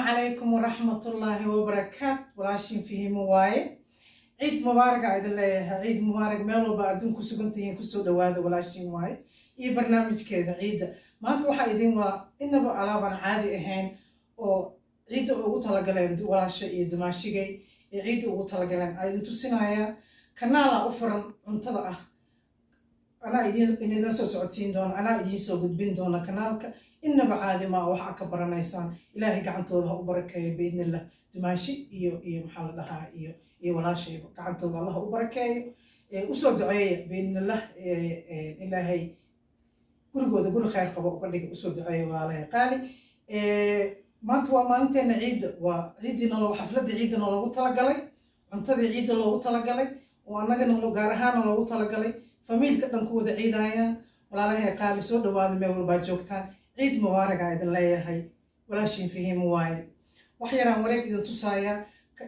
calaykum waraxmatullaahi wabarakaat walaashiin fihimo waaye ciid mubaaraga idin leeyahay ciid mubaarag meel walba adduun ku sugan tihiin kusoo dhawaada walaashiin waaye iyo barnaamijkeeda ciidda maanta waxaa idin waa inaba alaabaan caadi ahayn oo ciidda ugu talagaleen walaasha iyo dumaashigay ee ciidda ugu talagaleen aa idin tusinayaa kanaalaa u furan cuntada ah anaa idinla soo socodsiin doona anaa idiin soo gudbin doona kanaalka inaba caadi maa waxaa ka baranaysaan ilaahay gacantooda ha u barakeeyo biidnillah dumaashi iyo iyo maxaa la dhahaa iyo iyo walaashayba gacantooda allah ha u barakeeyo usoo duceeya biidnillah ilaahay gurigooda guri khayr qabo uga dhiga usoo duceeya walaalahay qaali maanta waa maalinteena ciidda waa ciiddii nalo xafladda ciidda naloogu talagalay cuntadii ciidda loogu talagalay oo annagana gaar ahaana loogu talagalay famiilka dhan ku wada ciidayaan walaalahay qaali soo dhawaada meel walbaa joogtaan ciid mubaaragaa idin leeyahay walaashiin fahiimo waaye wax yaraan wareeg idin tusaayaa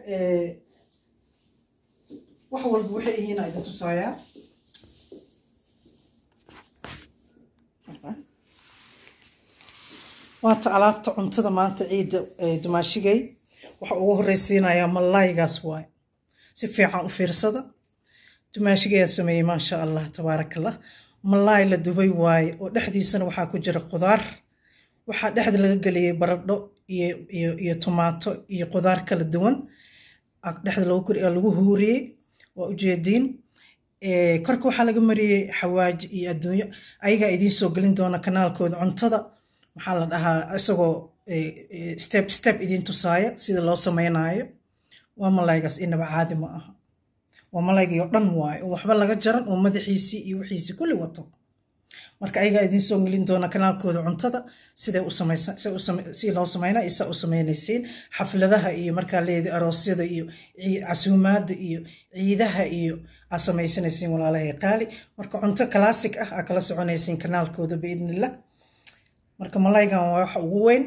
wax walba waxay yihiina idin tusaayaa waata alaabta cuntada maanta ciidda dumaashigay waxa ugu horreysiinayaa mallaygaas waaye si fiican u fiirsada dumaashigayaa sameeyey maasha allah tabaarakallah malaay la dubay waaye oo dhexdiisana waxaa ku jira qudaar waxaa dhexda laga geliyey baradho iyo tomaato iyo qudaar kala duwan dhexda lagu huuriyey waa ujeediin korka waxaa laga mariyey xawaaji iyo adduunyo ayagaa idiin soo gelin doona kanaalkooda cuntada maxaa la dhahaa isagoo step step idiin tusaaya sida loo sameynaayo waa malaygaas inaba caadi ma aha waa malaygii oo dhan waayo oo waxba laga jaran oo madaxiisii iyo wixiisii kulli wato marka ayagaa idiin soo gelin doona kanaalkooda cuntada siday si loo sameynaa isa u sameynaysiin xafladaha iyo markaa leedi aroosyada iyo casuumaada iyo ciidaha iyo aa samaysanaysiin walaalahay qaali marka cunto classic ah aa kala soconaysiin kanaalkooda biidnillah marka malaygan waa waxa ugu weyn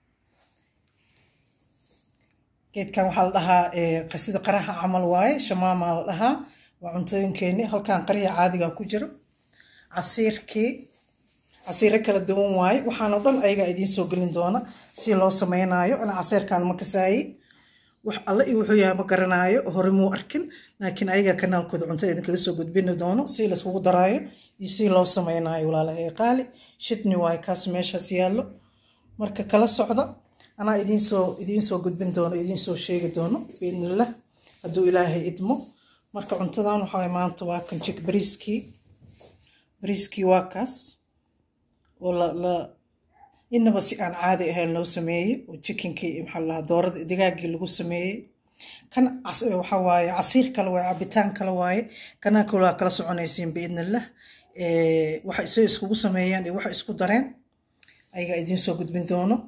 geedkan waxaa la dhahaa sida qaraha camal waaye shamaamaa la dhahaa waa cuntooyinkeeni halkan qariha caadiga ku jiro casiirkii casiiro kala duwan waaye waxaanoo dhan ayagaa idiin soo gelin doona si loo sameynaayo ana casiirkan ma kasaayi wax alle iyo wuxuu yahay ma garanaayo hore muu arkin laakiin ayagaa kanaalkooda cuntada idinkaga soo gudbini doono si layskugu daraayo iyo si loo sameynaayo walaalahay qaali shidni waaye kaas meeshaas yaallo marka kala socda anaa idiinsoo idiinsoo gudbin doono idiinsoo sheegi doono biidnillah hadduu ilaahay idmo marka cuntadan waxaa maanta waa kan jik bariiskii bariiskii waa kaas oo la la inaba si aan caadi ahayn loo sameeyey oo jikinkii maxaa la dhahaa doorada digaaggii lagu sameeyey kan waxaa waaye casiir kale waaye cabitaan kale waaye kana kalaa kala soconaysiin biidnillah waxa say iskugu sameeyeen iyo waxa isku dareen ayagaa idiinsoo gudbin doono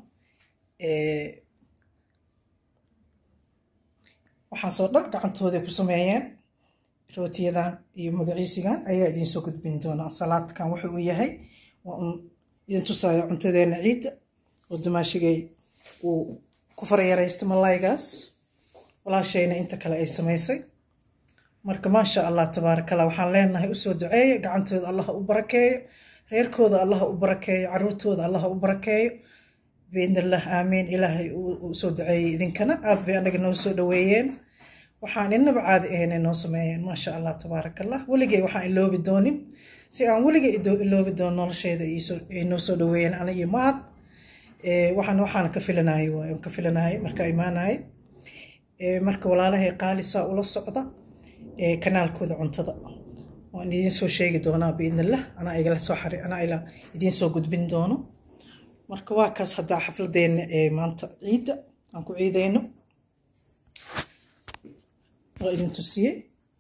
waxaasoo dhan gacantooday ku sameeyeen rootiyadan iyo magaciisigan ayaa idiinsoo gudbin doonaa salaadkan wuxuu u yahay waa un idin tusaya cuntadeena ciidda oo dumaashigay uu ku faryaraysta malaygaas walaashayna inta kale ay samaysay marka maasha allah tabaarakallah waxaan leenahay usoo duceeya gacantooda allah u barakeeyo reerkooda allah u barakeeyo caruurtooda allah u barakeeyo biidnillah aamiin ilaahay uu soo duceeyey idinkana aad bay anaga noo soo dhaweeyeen waxaan inaba caadi ahaynay noo sameeyeen maasha allah tabaarakallah weligay waxaan iloobi doonin si aan weligay iloobi doono nolosheeda ay noo soo dhaweeyeen ana iyo mahad waxaan waxaan ka filanayay waay ka filanayay marka imaanayay marka walaalahay qaali saa ula socda kanaalkooda cuntada waan idiin soo sheegi doonaa biidnillah anaa igala soo xari anaa ila idiin soo gudbin doono marka waa kaas haddaa xafladeena ee maanta ciidda aan ku ciidayno waa idin tusiyey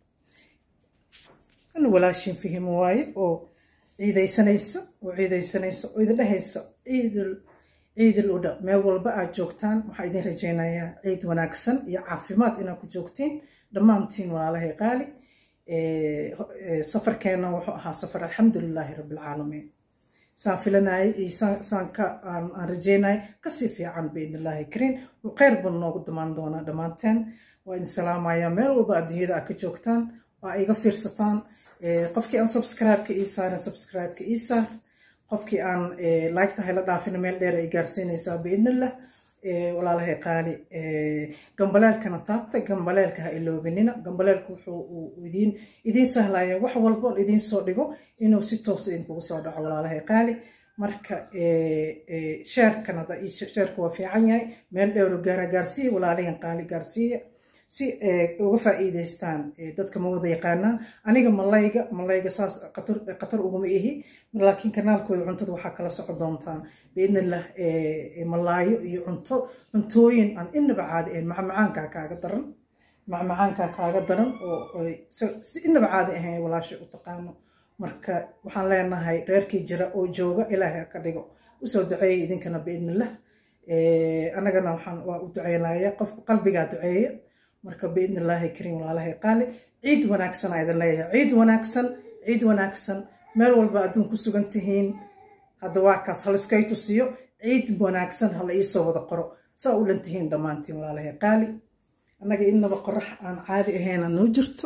ana walaashin fihimo waaye oo ciidaysanaysa oo ciidaysanaysa oo idin dhehaysa ciidul ciidul udha meel walba aad joogtaan waxaa idin rajaynayaa ciid wanaagsan iyo caafimaad inaad ku joogtiin dhammaantiin walaalahay qaali safarkeenna wuxuu ahaa safar alxamdulilaahi rabbilcaalamiin saan filanayay iyo saan ka aan rajeynayay kasii fiican biidnillaahi kariin kheyr buu noogu damaan doonaa dhammaanteen waa idin salaamayaa meel walba adduunyada aad ka joogtaan waa iga fiirsataan qofkii aan subscribe-ka ii saarin subscribe-ka ii saar qofkii aan like tahay la dhaafina meel dheer ay gaarsiinaysaa biidnillah walaalahay qaali gambaleelkana taabtay gambaleelka ha iloobinina gambaleelka wuxuu idiin idiin sahlaya wax walba on idiin soo dhigo inuu si toos idinkugu soo dhaco walaalahay qaali marka sheerkana sheerka waa fiican yahay meel dhowro gaara gaarsiiya walaalahan qaali gaarsiiya si uga faa'iidaystaan dadka ma wada yaqaanaan aniga malayga malayga saas qatar uguma ihi laakiin kanaalkooda cuntada waxaa kala socon doontaan biidnillah malaayo iyo cunto cuntooyin aan inaba caadi ahayn macmacaankaa kaaga daran macmacaankaa kaaga daran oo si inaba caadi ahayn walaasha u taqaano marka waxaan leenahay reerkii jira oo jooga ilaahay ka dhigo usoo duceeya idinkana biidnillah annagana waxaan waa u duceynaya qof qalbigaa duceeya marka biidni illaahi kariim walaalahay qaali ciid wanaagsan aa idin leeyahay ciid wanaagsan ciid wanaagsan meel walba adduun ku sugan tihiin hadda waa kaas haliskay tusiyo ciid wanaagsan hala iisoo wada qoro saa u dhan tihiin dhammaantiin walaalahay qaali annaga innaba qorax aan caadi ahayna noo jirto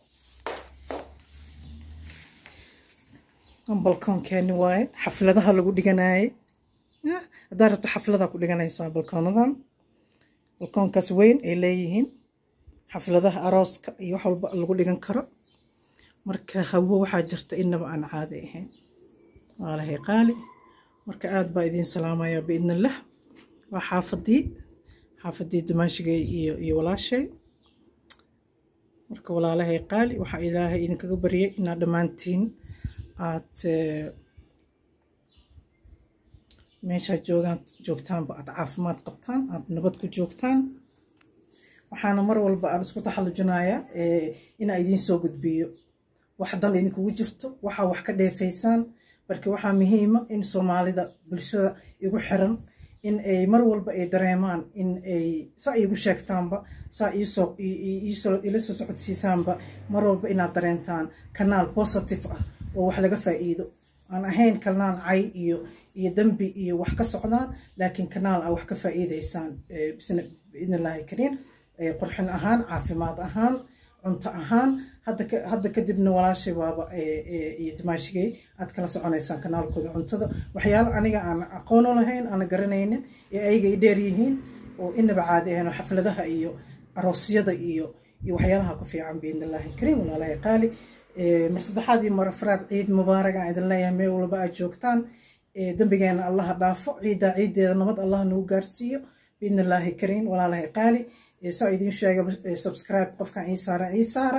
balkoonkeeni waaye xafladaha lagu dhiganaayey haddaa rabto xafladaha ku dhiganaysaa balkoonadan balkoonkaas weyn ay leeyihiin xafladaha arooska iyo wax walba lagu dhigan karo marka hawo waxaa jirta inaba aan caadi ahayn waalahay qaali marka aad baa idiin salaamaya biidnillah waa xaafadii xaafadii dumaashigay iyo iyo walaashay marka walaalahay qaali waxaa ilaahay idinkaga baryay inaad dhammaantiin aad meeshaad joogaan joogtaanba aad caafimaad qabtaan aad nabad ku joogtaan waxaana mar walba aan isku taxallujinayaa inaa idiin soo gudbiyo wax dan idinkugu jirto waxaa wax ka dheefaysaan marka waxaa muhiima in soomaalida bulshada igu xiran in ay mar walba ay dareemaan in ay saa iigu sheegtaanba saa iisoo ila soo socodsiisaanba mar walba inaad dareentaan kanaal positive ah oo wax laga faa'iido aan ahayn kanaal cay iyo iyo dembi iyo wax ka socdaan laakiin kanaal ah wax ka faa'iidaysaan biidni illaahi kariim qurxin ahaan caafimaad ahaan cunto ahaan hadda kadibna walaashay waaba iyo dimaashigay aad kala soconaysaan kanaalkooda cuntada waxyaalo aniga aan aqoono lahayn aana garanaynin ee ayaga i dheer yihiin oo inaba caadi ahayn oo xafladaha iyo aroosyada iyo iyo waxyaalaha ku fiican biidni illaahi kariim walaalahay qaali mar saddexaad iyo mar afraad ciid mubaarak aan idin leeyahay meel walba aad joogtaan dembigeena allaha dhaafo ciiddaa ciiddeeda nabad allah nagu gaarsiiyo biidni illaahi kariim walaalahay qaali saa idiin sheega subscribe qofkan ii saara ii saara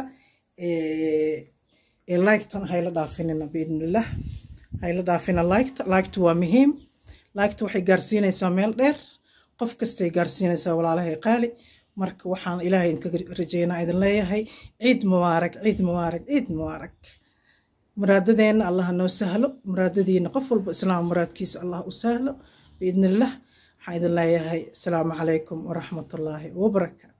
liktan hayla dhaafinina biidnillah hayla dhaafina likta likta waa muhiim likta waxay gaarsiinaysaa meel dheer qof kastay gaarsiinaysaa walaalahay qaali marka waxaan ilaahay idinkaga rajeynaa idin leeyahay ciid mubaarak ciid mubaarak ciid mubaarak muraadadeenna allah noo sahlo muraadadiina qof walba islaam muraadkiisa allah u sahlo biidnillah waxaan idin leeyahay asalaamu calaykum waraxmatullaahi wabarakaatu